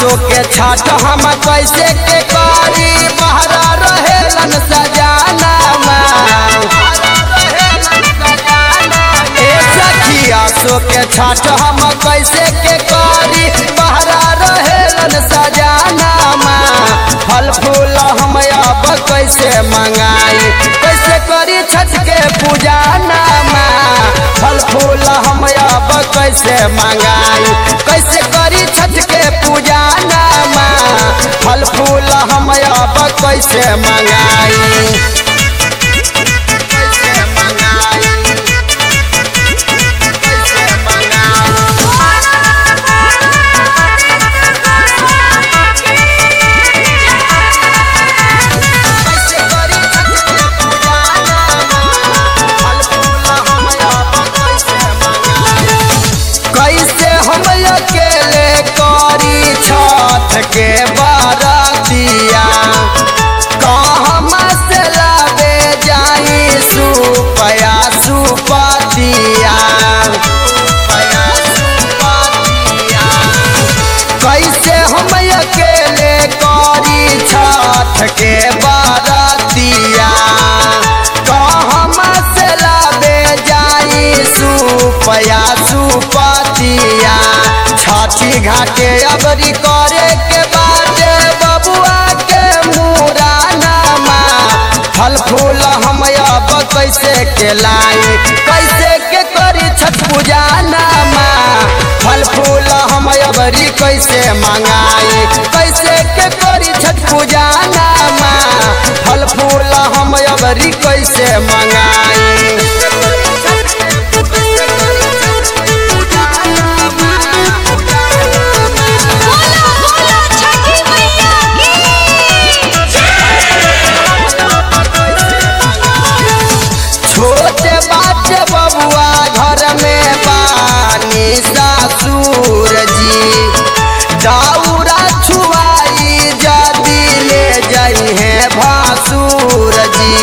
आसो के छठ हम कैसे के करी बहरा रहेलन सजाना ए सखी आसो के छठ हम कैसे के करी बहरा रहेलन सजाना फल फूल हम अब कैसे मंगाई कैसे करी छठ के पूजा नामा फल फूल हम अब कैसे मंगाई कैसे करी छठ के पूजा नामा फल फूल हम अब कैसे मंगाई कैसे मंगाई कैसे मंगाई कैसे करी छठ के पूजा नामा फल फूल हम अब कैसे मंगाई कैसे हम अकेले करी छठ के बारातिया कहाँ से लावे जाई सुपया सुपतिया कैसे हम अकेले करी छठ के बारातिया कहाँ से लावे जाई सुपया सुपतिया छठी घाटे अबरी करे के बाद बबुआ के मुरानामा फल फूल हम अब कैसे के लाई कैसे के करी छठ पूजा नामा फल फूल हम अबरी कैसे मंगाई कैसे के करी छठ पूजा नामा फल फूल हम अबरी कैसे मंगाई बोलो बोलो छठी मैया की छोटे बाटे बबुआ घर में पानी ससुर जी दाऊरा छुआई जदी ले जाई है भासुर जी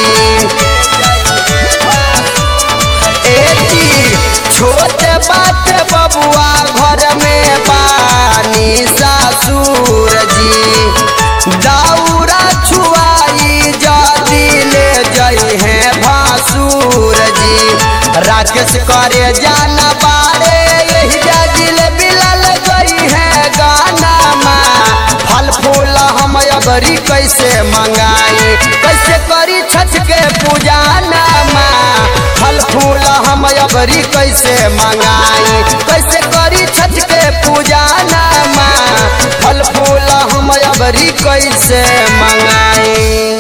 एती छोटे बाटे बबुआ घर में पानी ससुर जी दाऊरा छुआई जदी ले जाई है भासुर जी राकेश करे जाना बारे यही जाजिल बिलल गई है गाना माँ फल फूल हम अबरी कैसे मंगाई कैसे करी छठ के पूजा नामा फल फूल हम अबरी कैसे मंगाई कैसे करी छठ के पूजा नामा फल फूल हम अबरी कैसे मंगाई